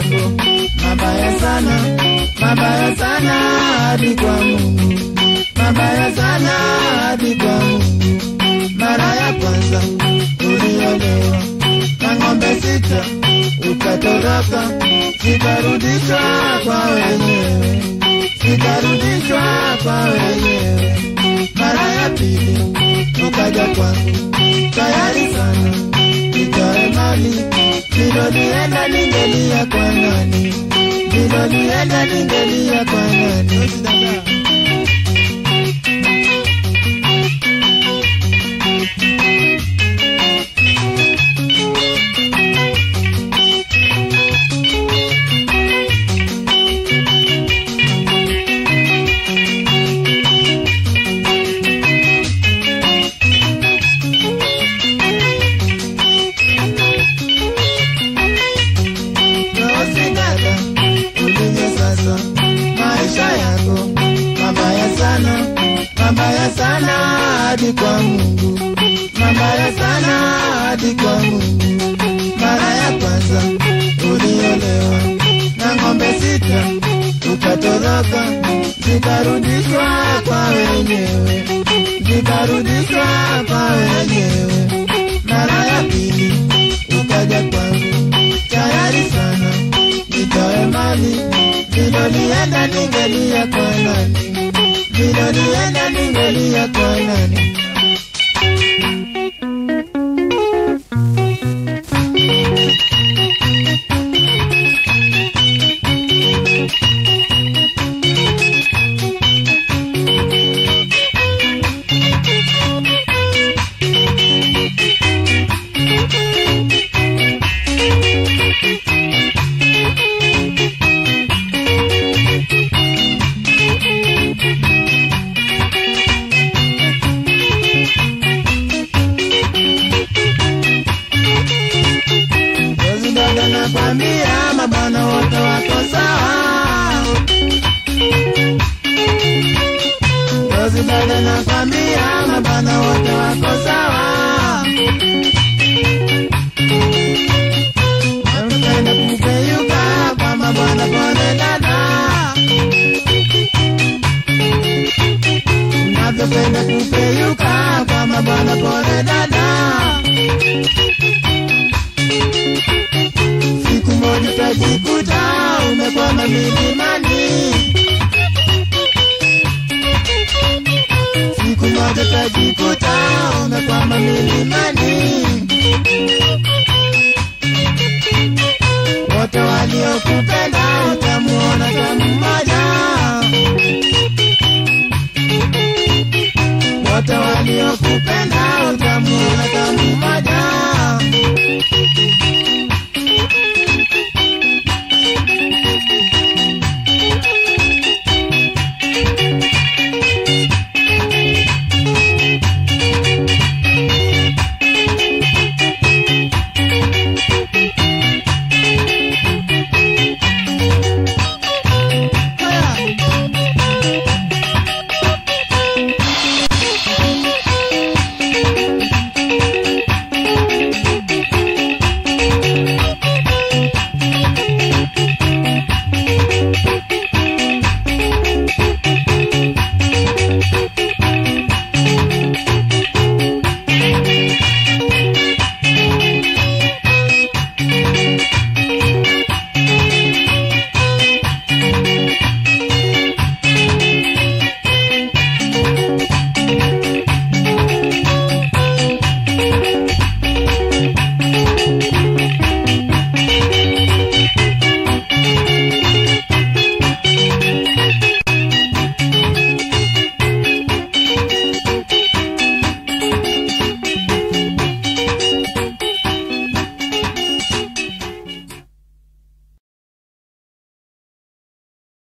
mambo mabaya sana, mabaya sana hadi kwa Mungu, mabaya sana hadi kwa Mungu. Mara ya kwanza uliolewa na ng'ombe sita, ukatoroka, zikarudishwa kwa wenyewe, zikarudishwa kwa wenyewe. Mara ya pili ukaja kwangu tayari sana, nitoe mali nilolienda ningelia kwa nani, nilolienda ningelia kwa nani? Usidada ulivyo sasa, maisha yako mabaya sana, mabaya sana hadi kwa Mungu, mabaya sana hadi kwa Mungu. Mara ya kwanza uliolewa na ng'ombe sita, ukatoroka, zikarudishwa kwa wenyewe, zikarudishwa kwa wenyewe. Mara ya pili ukaja kwangu tayari sana, nitoe mali nilolienda ningelia kwa nani, nilolienda ningelia kwa nani? Rozi dada nakwambia, mabwana wote wako sawa. Rozi dada nakwambia, mabwana wote wako sawa. Napenda kupeyuka kwa mabwana pole dada, navyopenda kupeyuka kwa mabwana pole dada. Siku moja utajikuta umekwama milimani, siku moja utajikuta umekwama milimani. Wote waliokupenda utamuona kama mmoja, wote waliokupenda utamuona kama mmoja.